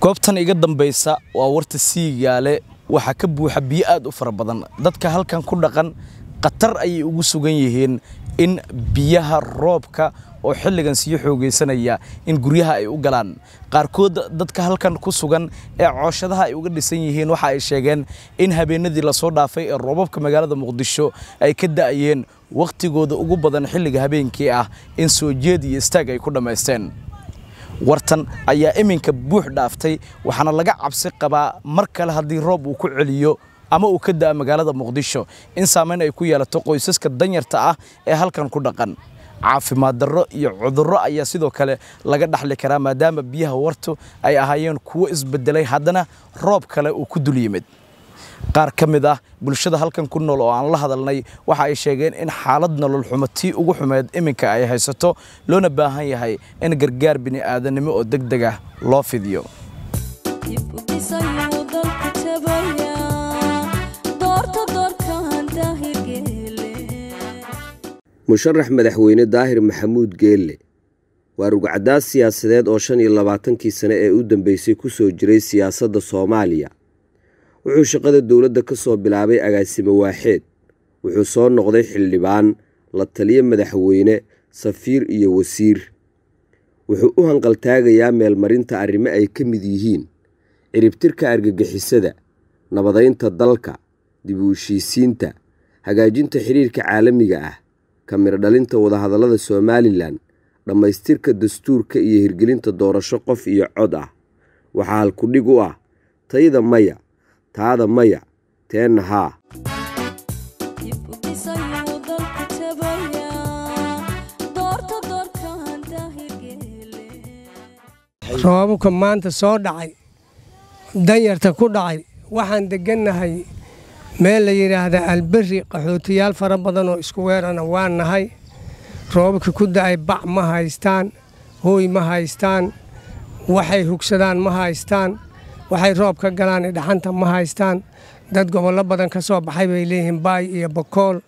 goobtan iga dambaysa waa warta siigaale waxaa ka buuxa biyo aad u fara badan dadka halkan ku dhaqan khatar ayay ugu sugan yihiin in biyaha roobka oo xilligan sii xoogaysanaya in guryaha ay u galaan qaarkood dadka halkan ku sugan ee cooshadaha ay uga dhisan yihiin waxa ay sheegeen in habeenadii lasoo dhaafay ee roobabka magaalada muqdisho ay ka da'ayeen wakhtigooda ugu badan xilliga habeenkii ah in soo jeed iyo istaag ay ku dhammaysteen wartan ayaa iminka buux dhaaftay waxaana laga cabsi qabaa mar kale haddii roob uu ku celiyo ama uu ka da'a magaalada muqdisho in saamayn ay ku yeelato qoysaska danyarta ah ee halkan ku dhaqan caafimaad darro iyo cudurro ayaa sidoo kale laga dhaxli karaa maadaama biyaha wartu ay ahaayeen kuwo isbedelay haddana roob kale uu ku dul yimid qaar ka mid ah bulshada halkan ku nool oo aan la hadalnay waxa ay sheegeen in xaalad nolol xumo tii ugu xumeed iminka ay haysato loona baahan yahay in gargaar bini'aadanimo oo deg deg ah loo fidiyo musharax madaxweyne daahir maxamuud geelle waa rugcadaas siyaasadeed oo shan iyo labaatankii sane ee u dambeysay ku soo jiray siyaasadda soomaaliya wuxuu shaqada dowladda ka soo bilaabay agaasimo waaxeed wuxuu soo noqday xildhibaan la taliyo madaxweyne safiir iyo wasiir wuxuu u hanqaltaagayaa meelmarinta arrimo ay ka mid yihiin ciribtirka argagixisada nabadaynta dalka dib u heshiisiinta hagaajinta xidhiirka caalamiga ah kamiro dhalinta wadahadallada somalilan dhammaystirka dastuurka iyo hirgelinta doorasho qof iyo cod ah waxaa halkudhig u ah tayda maya taada maya teenna haa roobabka maanta soo dhacay danyarta ku dhacay waxaan deggannahay meel la yidhaahda alberi qaxootiyaal fara badan oo isku weerana waa nahay roobabka ku da'ay bac ma haystaan hooy ma haystaan waxay hugsadaan ma haystaan waxay roob ka galaan dhaxanta ma haystaan dad gobollo badan ka soo baxay bay leeyihiin baay iyo bakool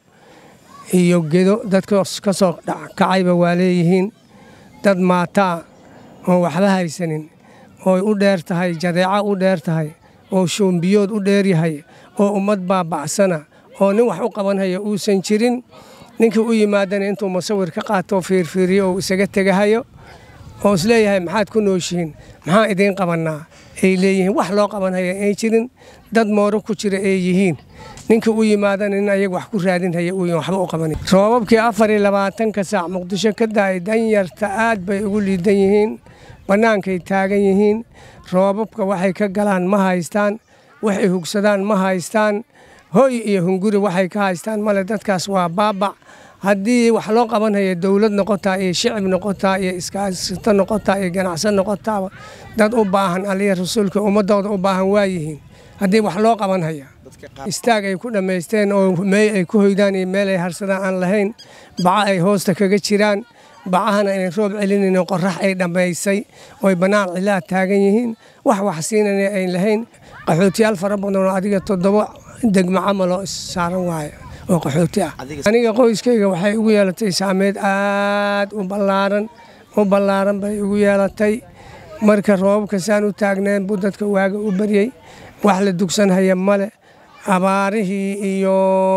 iyo gedo dad ka soo kacayba waa leeyihiin dad maataa oo waxba haysanin ooy u dheer tahay jadeeco u dheer tahay oo shoombiyood u dheeryahay oo ummad baabacsana oo nin wax u qabanhaya uusan jirin ninkii u yimaadana intuu musawir ka qaato fiirfiiriyo oo isaga tegahayo oo isleeyahay maxaad ku nooshihiin maxaan idiin qabannaa ay leeyihiin wax loo qabanhaya ay jirin dad mooro ku jira ay yihiin ninkii u yimaadana nin ayaga wax ku raadinhaya uu waxba u qaban roobabkii afar iyo labaatanka saac muqdisho ka da'ay danyarta aad bay ugu liidan yihiin bannaankay taagan yihiin roobabka waxay ka galaan ma haystaan waxay hugsadaan ma haystaan hoy iyo hunguri waxay ka haystaan male dadkaas waa baabac haddii wax loo qabanhaya dowlad noqotaa iyo shicib noqotaa iyo iskaasito noqotaa iyo ganacsan noqotaaba dad u baahan aliya rasuulka ummadooda u baahan waayihiin haddii wax loo qabanhaya istaag ay ku dhammaysteen oo meey ay ku hoydaan iyo meel ay harsadaan aan lahayn baca ay hoosta kaga jiraan bacahana inay roob celinayn qorax ay dhammaysay ooy bannaan cilaa taagan yihiin wax wax siinana ayn lahayn qaxootiyaal fara badan oo adiga toddoba degmo camaloo issaaran waayo oo qaxooti ah aniga qoyskayga waxay ugu yeelatay saameyd aad u ballaaran u ballaaran bay ugu yeelatay marka roobabka saan u taagneen buu dadka waaga u baryey wax la dugsanhaya male abaarihii iyo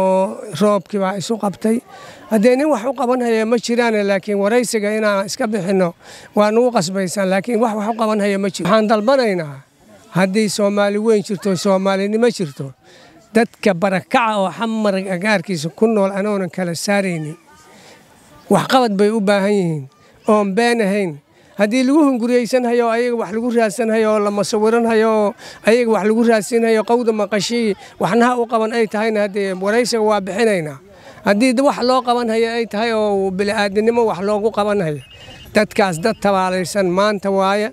roobkii baa isu qabtay haddee nin wax u qabanhaya ma jiraane laakiin waraysiga inaan iska bixinno waa nugu qasbaysaan laakiin wax wax u qabanhaya ma jiro waxaan dalbanaynaa haddii soomaali weyn jirto soomaalinimo jirto dadka barakaca oo xamar agaarkiisa ku nool anoonan kala saaraynin waxqabad bay u baahan yihiin oon been ahayn haddii lagu hunguriyeysanhayo oo ayaga wax lagu raadsanhayo oo la masawiranhayo oo ayaga wax lagu raadsinhayo qowda maqashii waxnaha u qaban ay tahayna haddee waraysiga waa bixinaynaa haddii wax loo qabanhayo ay tahay oo bini'aadanimo wax loogu qabanhayo dadkaas dad tabaalaysan maanta waaye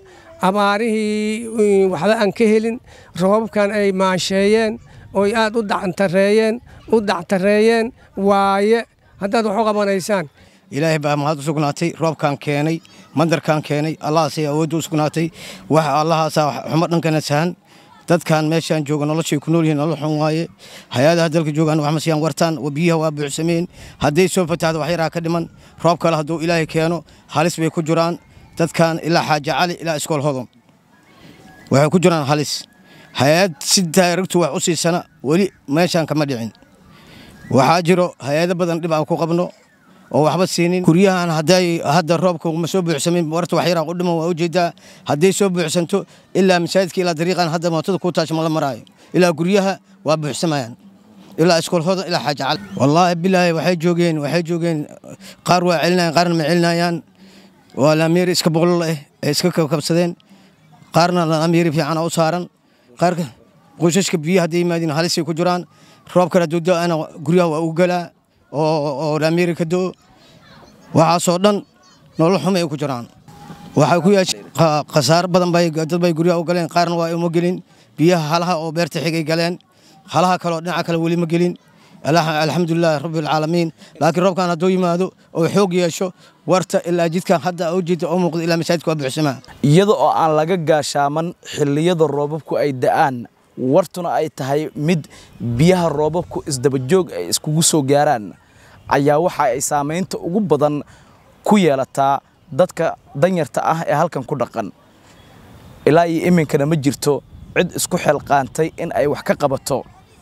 abaarihii waxba aan ka helin roobabkan ay maasheeyeen oy aad u dactareeyeen u dactareeyeen waaye haddaad wax u qabanaysaan ilaahay baa mahad u sugnaatay roobkaan keenay mandarkaan keenay allahaasay awoodda u sugnaatay waxa allahaasaa xumo dhankana sahan dadkan meeshaan jooga noloshay ku nool yihiin nolol xun waaye hay-adaha dalka joogaan wax masiyaan wartaan biyaha waa buuxsameen hadday soo fatahda wax yaraa ka dhiman roob kale hadduu ilaahay keeno halis bay ku jiraan dadkan ilaa xaaja cali ilaa iskool hodon waxay ku jiraan halis hay-ad si daaragtu wax u siisana weli meeshaan kama dhicin waxaa jiro hay-ado badan dhib aan ku qabno oo waxba siinin guryahan hadday hadda roobka ma soo buuxsamin warta wax yaraa u dhiman waa ujeedaa hadday soo buuxsanto ilaa masaajidka ilaa dariiqan hadda mootada ku taasho ma la maraayo ilaa guryaha waa buuxsamayaan ilaa iskoolhooda ilaa xaaja cali wallaahi bilaahi waxay joogeen waxay joogeen qaar waa celinayaan qaarna ma celinayaan waa laamiiri iska boqolol ah ee iska kabkabsadeen qaarna laamiiri fiicana u saaran qaarka qoysaska biyo hadday yimaadiin halisay ku jiraan roobkana duudaana guryaha waa ugu galaa oo laamiiri ka do waxaasoo dhan nolol xuma ay ku jiraan waxay ku yeeshe khasaaro badan bay dad bay guryaha u galeen qaarna waa uma gelin biyaha halaha oo beerta xigay galeen halaha kaleoo dhinaca kale weli ma gelin alxamdulilahi rabbilcaalamiin laakiin roobkan hadduu yimaado oo xoog yeesho warta ilaa jidkan hadda ujeeda oo muuqda ilaa masaajidka waa buuxsamaa iyada oo aan laga gaashaaman xilliyada roobabku ay da'aan wartuna ay tahay mid biyaha roobabku isdabajoog ay iskugu soo gaaraan ayaa waxa ay saamaynta ugu badan ku yeelataa dadka danyarta ah ee halkan ku dhaqan ilaa iyo iminkana ma jirto cid isku xelqaantay in ay wax ka qabato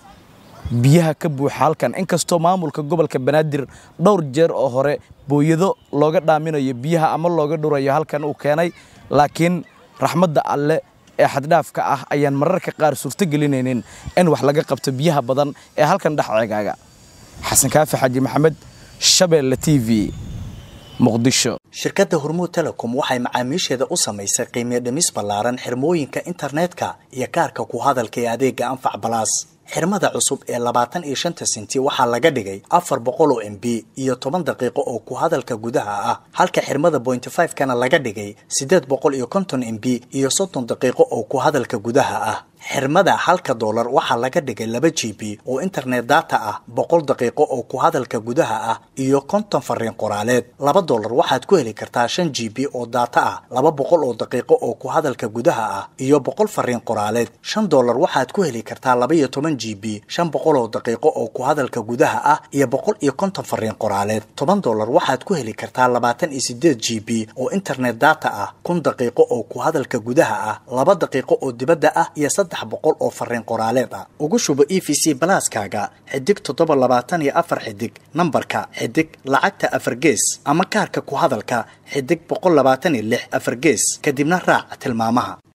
biyaha ka buuxa halkan inkastoo maamulka gobolka banaadir dhowr jeer oo hore booyado looga dhaaminayo biyaha ama looga dhurayo halkan uu keenay laakiin raxmadda alle ee xaddhaafka ah ayaan mararka qaar suurtogelinaynin in wax laga qabto biyaha badan ee halkan dhex ceegaaga xasan kaafi xaaji maxamed shabeelle t v muqdisho shirkadda hormuud telecom waxay macaamiisheeda u samaysay qiimiyo dhimis ballaaran xirmooyinka internetka iyo kaarka ku hadalka ee adeega anfac balaas xirmada cusub ee labaatan iyo shanta sinti waxaa laga dhigay afar boqol oo m b iyo toban daqiiqo oo ku hadalka gudaha ah halka xirmada bointy five kana laga dhigay siddeed boqol iyo konton m b iyo soddon daqiiqo oo ku hadalka gudaha ah xirmada halka doolar waxaa laga dhigay laba g b oo internet data ah boqol daqiiqo oo ku hadalka gudaha ah iyo konton fariin qoraaleed laba doolar waxaad ku heli kartaa shan g b oo data ah laba boqol oo daqiiqo oo ku hadalka gudaha ah iyo boqol fariin qoraaleed shan doolar waxaad ku heli kartaa laba iyo toban g b shan boqol oo daqiiqo oo ku hadalka gudaha ah iyo boqol iyo konton fariin qoraaleed toban doolar waxaad ku heli kartaa labaatan iyo sideed g b oo internet data ah kun daqiiqo oo ku hadalka gudaha ah laba daqiiqo oo dibadda ah iyo saddex boqol oo fariin qoraaleed ah ugu shubo e v c balaaskaaga xidig toddoba labaatan iyo afar xidig nambarka xidig lacagta afar gees ama kaarka ku hadalka xidig boqol labaatan iyo lix afar gees kadibna raac tilmaamaha